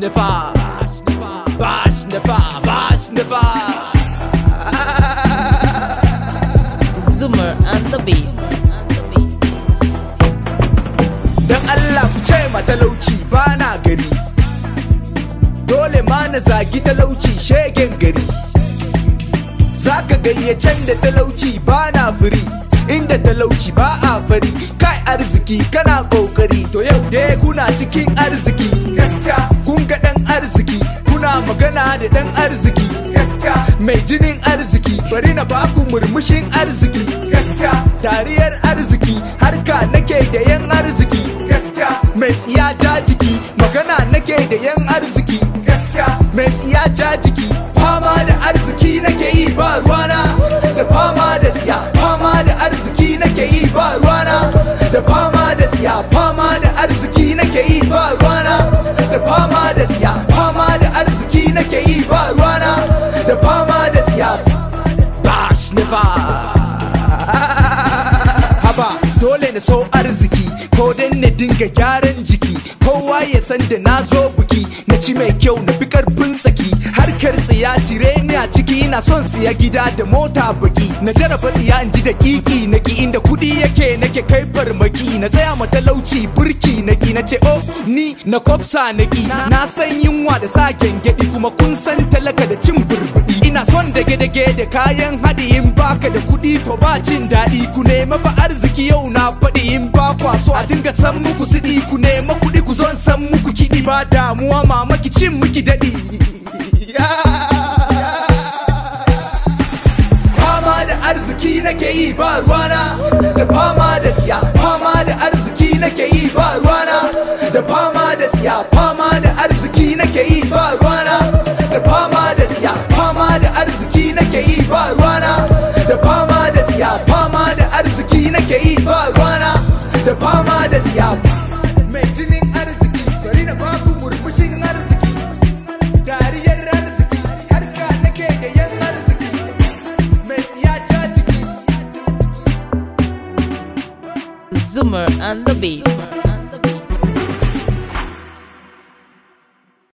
nefa bash nefa bash nefa Zoomer and the beat. dan Allah ku ce ma talauci ba na gari dole ma na zagi talauci shegen gari zaka gayyacen da talauci ba na firi inda talauci ba a fari kai arziki kana kokari to yau dai kuna cikin arziki gaskiya kun ga dan arziki kuna magana da dan arziki gaskiya mai jinin arziki bari na baku murmushin arziki gaskiya dariyar arziki harka nake da yan arziki gaskiya mai tsiya ja jiki magana nake da yan arziki gaskiya mai tsiya ja jiki fama da arziki nake yi ba ruwana da fama da tsiya fama da arziki nake yi ba ruwana da fama da tsiya fama da arziki nake yi ba ruwana da fama da tsiya fama da arziki nake yi ba ruwana da fama da tsiya bash never haba dole na so arziki ko dan na dinga gyaran jiki kowa ya san da na zo buki na ci mai kyau na fi karfin saki harkar tsiya cire ni a ciki na son siya gida da mota baki na jaraba tsiya in ji da kiki na ki inda kudi yake nake kai farmaki na tsaya ma talauci burki na ki na ce oh ni na kofsa na ki na san yunwa da sa gyangyaɗi kuma kun san talaka da cin burbuɗi ina son dage-dage da kayan haɗi in baka da kuɗi to ba cin daɗi ku nema fa arziki yau na faɗi in ba kwa so a dinga san muku siɗi ku nema kuɗi ku zon san muku kiɗi ba damuwa mamaki cin muki daɗi fama da arziki nake yi ba ruwana da fama da siya fama da arziki nake yi ba ruwana da fama da siya fama da arziki nake yi ba ruwana da fama da siya fama da arziki nake yi ba ruwana da fama da siya fama da arziki nake yi ba ruwana da fama da siya mai jinin arziki bari na baku murmushin arziki dariyar arziki harka nake da yan arziki mai tsiya ta jiki Zoomer and the beat.